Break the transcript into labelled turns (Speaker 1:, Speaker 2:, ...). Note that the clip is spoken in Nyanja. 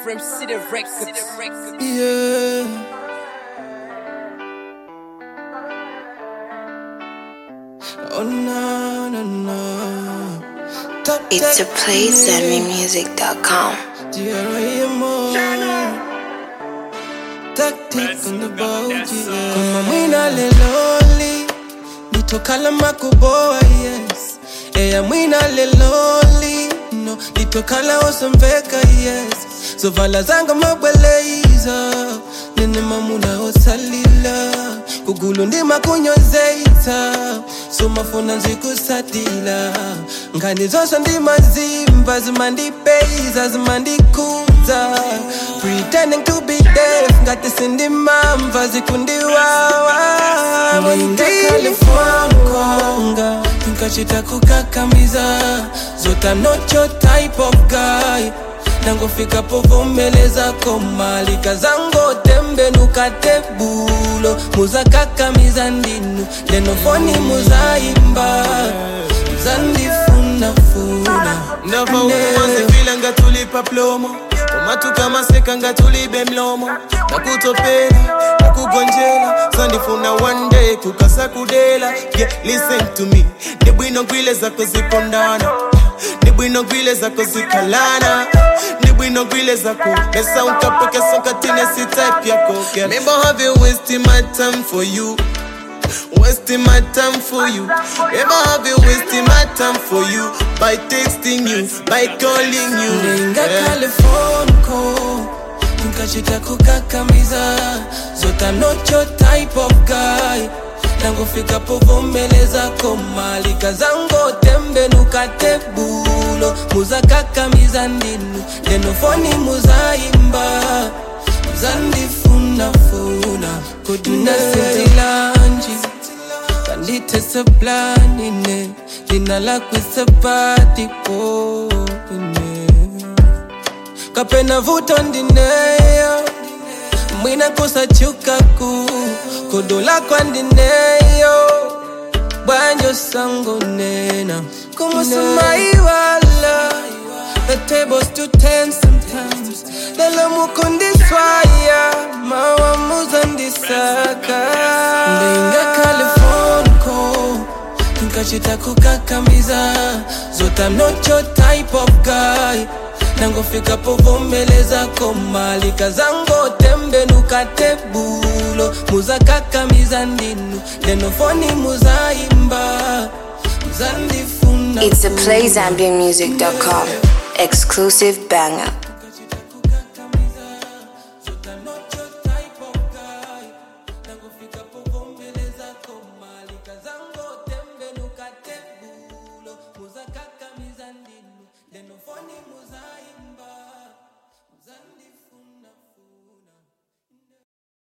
Speaker 1: from City Records.
Speaker 2: Yeah. Oh no no no. Top
Speaker 3: It's a
Speaker 2: tech
Speaker 3: place at
Speaker 2: me.
Speaker 3: memusic.com.
Speaker 2: Tactic on the boat, yeah. Kama mwina leloli nitokala makuboa yes eya mwina leloli no nitokala osomveka yes zovala zanga mabweleiza nene mamuna osalila kugulu ndima kunyozeita somafuna nzikusatila ngani zonse ndimazimba zimandipeiza zimandikuza pretending to be deaf ngati sindimamva zikundiwawa ndilifonkonga tinkachita kukakamiza zota not your type of guy nangofika povomeleza komalika zango tembenuka tebulo muzakakamiza ndinu lenofoni muzaimba zandifunafuna
Speaker 4: ndava ukumazivila nga tulipa plomo omatuka maseka nga tulibe mlomo nakutopela nakugonjela sandifuna one day kukasa kudela yeah, listen to me ni bwino gwile zako zipondana ni bwino gwile zako zikalana ni bwino gwile zako pesa unkapokesa nkatine si type yako girl. Maybe I have been wasting my time for you wasting my time for you. Never have been wasting my time for you by texting you, by calling you.
Speaker 2: ndinga
Speaker 4: Yeah.
Speaker 2: caliphone ko nkachita kukakamiza zota not your type of guy nangofika povomeleza komalika zango tembenuka tebulo muzakakamiza ndinu lenofoni muzaimba zandifunafuna kudinasetilanji kanditeseplanine lina lakwisepatipopine kapena vuto ndineyo mwina kusachukaku kodola kwandineyo bwanjo sango nena kumusumaiwala the tables to ten sometimes lelo mukundiswaya mawamuzandisaka ndinga califonco nkachita kukakamiza zota not your type of guy nangofika povomeleza komalika zango tembenuka tebulo muzakakamiza ndinu lenofoni muzaimba muzandifuna
Speaker 3: It's a playzambianmusic.com. Exclusive banger.